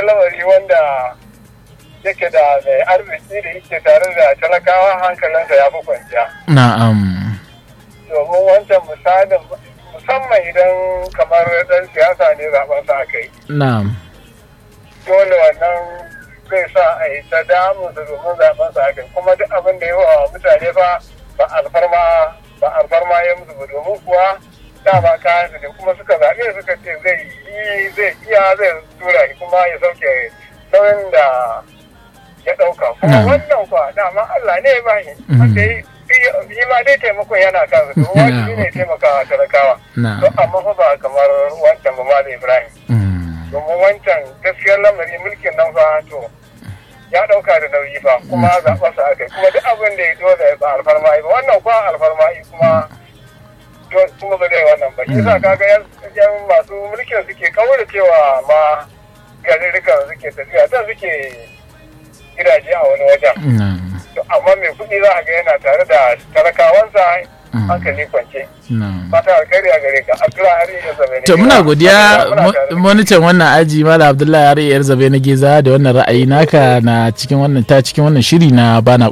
lamari wanda yake da mai arziki da yake tare da talakawa hankalinsa ya fi kwanciya na'am domin wancan misalin musamman idan kamar dan siyasa ne zaben sa aka yi na'am dole wannan zai sa a yi ta damu da domin zaben sa aka yi kuma duk abin da ya wa mutane fa ba alfarma ba alfarma ya musu ba domin kuwa dama kayan su ne kuma suka zaɓe suka ce zai yi zai iya zai tura shi kuma ya sauke nauyin da ya ɗauka kuma Na'am. wannan kuwa dama Allah ne ya ba shi Mhm. wanda ya yi yi ma dai taimakon yana kansa to wajibi ne taimakawa talakawa na'am to amma fa ba kamar wancan ba Malam Ibrahim Mm. domin wancan gaskiyar lamari mulkin nan fa to ya dauka da nauyi fa kuma zaɓa su aka yi kuma duk abin da ya dole ba alfarma yi ba wannan kuwa alfarma yi kuma to- kuma ba zai wannan ba shi yasa kaga yan yan masu mulkin suke kaura cewa ma garirrikan suke tafiya ta suke gidaje a wani wajen na'am To, amma mai kuɗi za a ga yana tare da talakawansa hankali kwance na'am fata alkhairi a gare ka abdullahi hari ya zama ne to muna godiya Muna tare da monitan wannan aji mala abdullahi har yar zabe na geza da wannan ra'ayi naka na cikin wannan ta cikin wannan shiri na bana